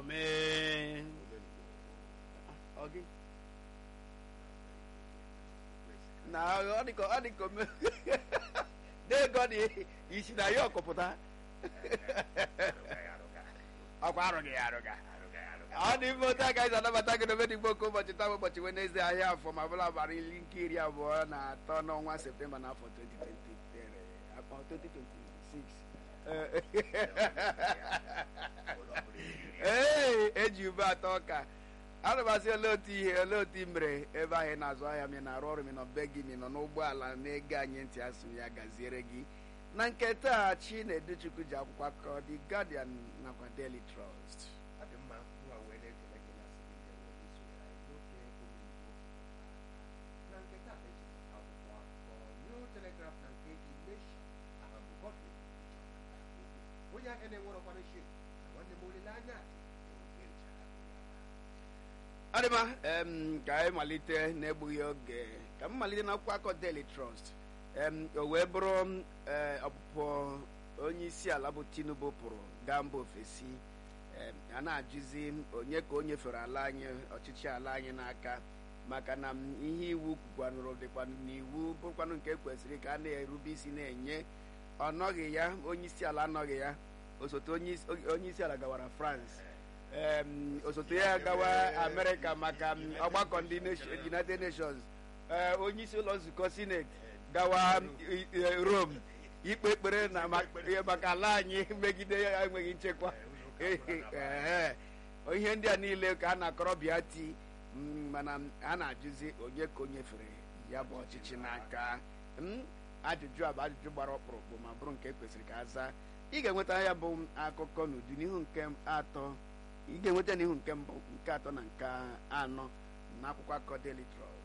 omee ọ gị na ọ dị ka ọ dị ka ome n'ego dị isi na ya ọkụpụta ọkwa arụghị ya arụga ọ dị mfe otu aka anyị anabata gị n'obe dị gboko ụbọchị taa bụ ụbọchị Wenezdee ahịa afọ ma bụla abalị iri nke iri abụọ na atọ n'ọnwa septemba n'afọ 2023 akpa 2026 ee eji ube atọ ọka arụbasị olee otu ihe olee otu i mere ebe ahụ ị na-azụ ahịa mi na-arụ ọrụ mi nọ be gị mi nọ n'ụgbọala na-ege anyị ntị asụ ya gaziere gị na nke taa chi na-educhukwu ji akwụkwọ akọ The Guardian nakwa Daily Trust onye ahịa na-enwerọkwana shi nwanne m olileanya adịma em ka anyị malite na-egbughị oge ka m malite n'akwụkwọ akọ Daily Trust em o wee bụrụ ee ọpụpụ onye isi ala bụ Tinubu pụrụ gaa mba ofesi em a na-ajụzi onye ka o nyefere ala anyị ọchịchị ala anyị n'aka maka na ihe iwu kwukwanụrụ dịkwa n'iwu bụrụkwanụ nke kwesịrị ka a na-erube isi na-enye ọ nọghị ya onye isi ala anọghị ya osote onye isi ala gawara France osote ya gawa amerịka maka ọgbakọ ndị united nations onye isi ụlọ nzukọ senate gawa rome ikpe ekpere na maka ala anyị megide ya enweghị nchekwa ihe ndị a niile ka a na-akọrọ bịa ti mana a na-ajụzi onye ka o nyefere ya bụ ọchịchị n'aka ajụjụ a bụ ajụjụ gbara ọkpụrụkpụ ma bụrụ nke kwesịrị ka a zaa ị ga-enweta ya bụ akụkọ n'udu n'ihu nke atọ ị ga-enweta n'ihu nke mbụ nke atọ na nke anọ na akwụkwọ akụkọ Daily Trust